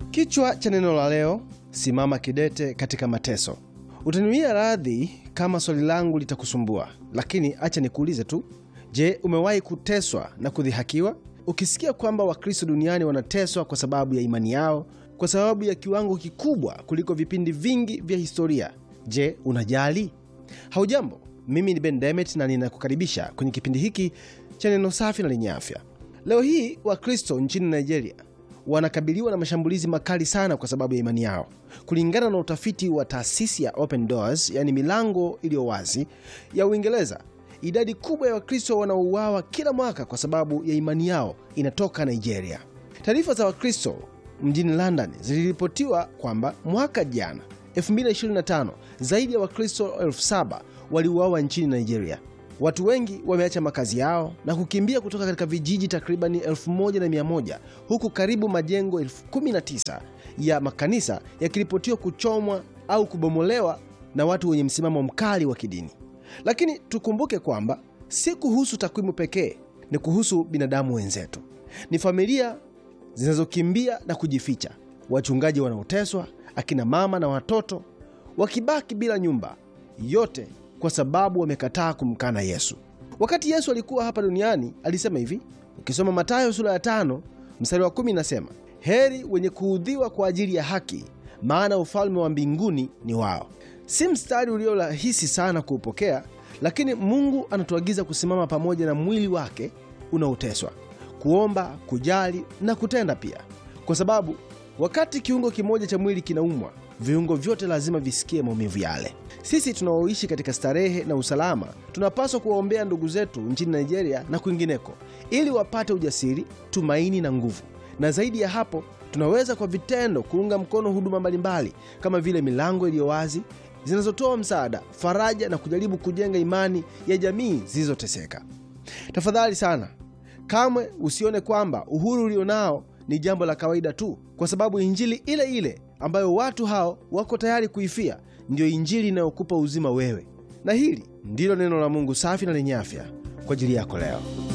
Kichwa cha neno la leo: simama kidete katika mateso. Utaniwia radhi kama swali langu litakusumbua, lakini acha nikuulize tu. Je, umewahi kuteswa na kudhihakiwa? Ukisikia kwamba Wakristo duniani wanateswa kwa sababu ya imani yao, kwa sababu ya kiwango kikubwa kuliko vipindi vingi vya historia, je, unajali? Haujambo, mimi ni Ben Demet na ninakukaribisha kwenye kipindi hiki cha neno safi na lenye afya. Leo hii Wakristo nchini Nigeria wanakabiliwa na mashambulizi makali sana kwa sababu ya imani yao. Kulingana na utafiti wa taasisi ya Open Doors, yani milango iliyo wazi ya Uingereza, idadi kubwa ya Wakristo wanaouawa kila mwaka kwa sababu ya imani yao inatoka Nigeria. Taarifa za Wakristo mjini London ziliripotiwa kwamba mwaka jana 2025 zaidi ya Wakristo elfu saba waliuawa nchini Nigeria. Watu wengi wameacha makazi yao na kukimbia kutoka katika vijiji takribani 1100 huku karibu majengo 19 ya makanisa yakiripotiwa kuchomwa au kubomolewa na watu wenye msimamo mkali wa kidini. Lakini tukumbuke kwamba si kuhusu takwimu pekee, ni kuhusu binadamu wenzetu. Ni familia zinazokimbia na kujificha, wachungaji wanaoteswa, akina mama na watoto wakibaki bila nyumba, yote kwa sababu wamekataa kumkana Yesu. Wakati Yesu alikuwa hapa duniani alisema hivi, ukisoma Mathayo sura ya tano mstari wa kumi inasema, heri wenye kuudhiwa kwa ajili ya haki, maana ufalme wa mbinguni ni wao. Si mstari ulio rahisi sana kuupokea, lakini Mungu anatuagiza kusimama pamoja na mwili wake unaoteswa, kuomba, kujali na kutenda pia, kwa sababu wakati kiungo kimoja cha mwili kinaumwa viungo vyote lazima visikie maumivu yale. Sisi tunaoishi katika starehe na usalama tunapaswa kuwaombea ndugu zetu nchini Nigeria na kwingineko, ili wapate ujasiri, tumaini na nguvu. Na zaidi ya hapo, tunaweza kwa vitendo kuunga mkono huduma mbalimbali kama vile milango iliyo wazi zinazotoa msaada, faraja na kujaribu kujenga imani ya jamii zilizoteseka. Tafadhali sana, kamwe usione kwamba uhuru ulionao ni jambo la kawaida tu, kwa sababu injili ile ile ambayo watu hao wako tayari kuifia ndiyo injili inayokupa uzima wewe. Na hili ndilo neno la Mungu safi na lenye afya kwa ajili yako leo.